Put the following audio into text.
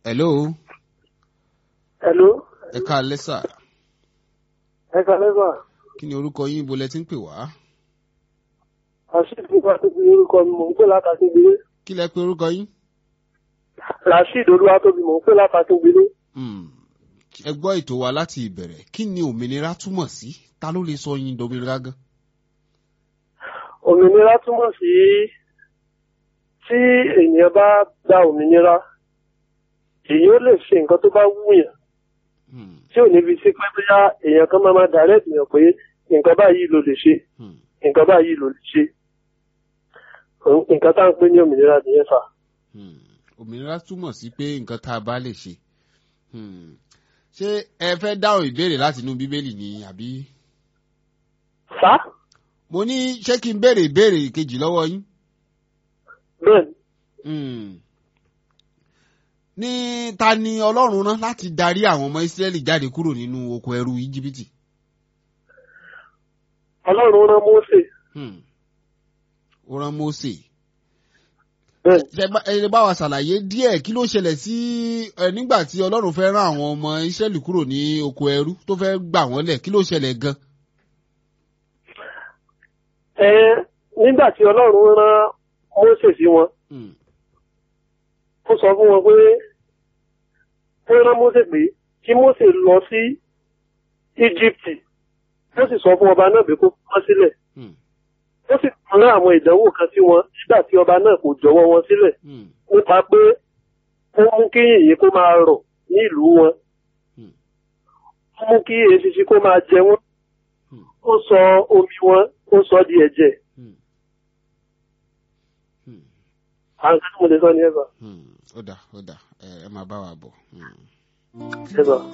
hello Hello. ẹ káalẹ́ sà Ẹ kàlẹ́ bá. kí ni orúkọ yín ibo lẹ ti ń pè wá Rasheed nípa tó fi orúkọ mi mò ń pè látàkíngbélé. kí lẹ pè orúkọ yín. Rasheed Olúwatóbi mò ń pè látàkíngbélé. Hmm. ẹ gbọ́ ètò wa láti ìbẹ̀rẹ̀ kí ni òmìnira túmọ̀ sí ta ló lè sọ yín dominira gan. Òmìnira túmọ̀ sí tí ènìyàn bá gba òmìnira, èyí ó lè ṣe nǹkan tó bá wúyàn Hmm. tí ò ní fi sí pé bóyá èèyàn kan máa máa direct èèyàn pé nǹkan báyìí ló lè ṣe, Hmm. nǹkan báyìí ló lè ṣe. Nǹkan tá à ń pè ní òmìnira nìyẹn fà. Hmm. òmìnira túmọ̀ sí pé nǹkan tá a bá lè ṣe. Hmm. ṣé ẹ fẹ́ dáhùn ìbéèrè láti inú bíbélì ni àbí. Sá? mo ní ṣé kí n béèrè ìbéèrè kejì lọ́wọ́ yín. Bẹ́ẹ̀ni. Hmm. ní ta ni ọlọ́run rán láti darí àwọn ọmọ ìsírẹ́lì jáde kúrò nínú oko ẹrú íjíbítì. Ọlọ́run rán Mósè. Hmm. ó rán mósè. Bẹ́ẹ̀ni. ṣe bá- ẹ lè bá wa ṣàlàyé díẹ̀ kí ló ṣẹlẹ̀ sí ẹ nígbà tí ọlọ́run fẹ́ rán àwọn ọmọ ìsírẹ́lì kúrò ní oko ẹrú tó fẹ́ gbà wọ́n lẹ̀ kí ló ṣẹlẹ̀ gan. Ẹ nígbà tí Ọlọ́run rán Mósè sí wọn, Hmm. ó sọ fún wọn pé ó rán Mósè pé kí Mósè lọ sí Íjíbítì ó sì sọ fún ọba náà pé kó wọ́n sílẹ̀ Hmm. ó sì rán àwọn ìdánwò kan sí wọn nígbà tí ọba náà kò jọ̀wọ́ wọn sílẹ̀ Hmm. nípa pé ó mú kí yìnyín kó máa rọ̀ ní ìlú wọn Hmm. ó mú kí eṣinṣin kó máa jẹ wọn Hmm. ó sọ omi wọn ó sọ di ẹ̀jẹ̀ Hmm. Hmm. àwọn kan tí mo lè sọ ní ẹ̀fà Hmm. ó dà ó dà ẹ ẹ máa bá wa bọ̀. Hmm. ẹ̀fà.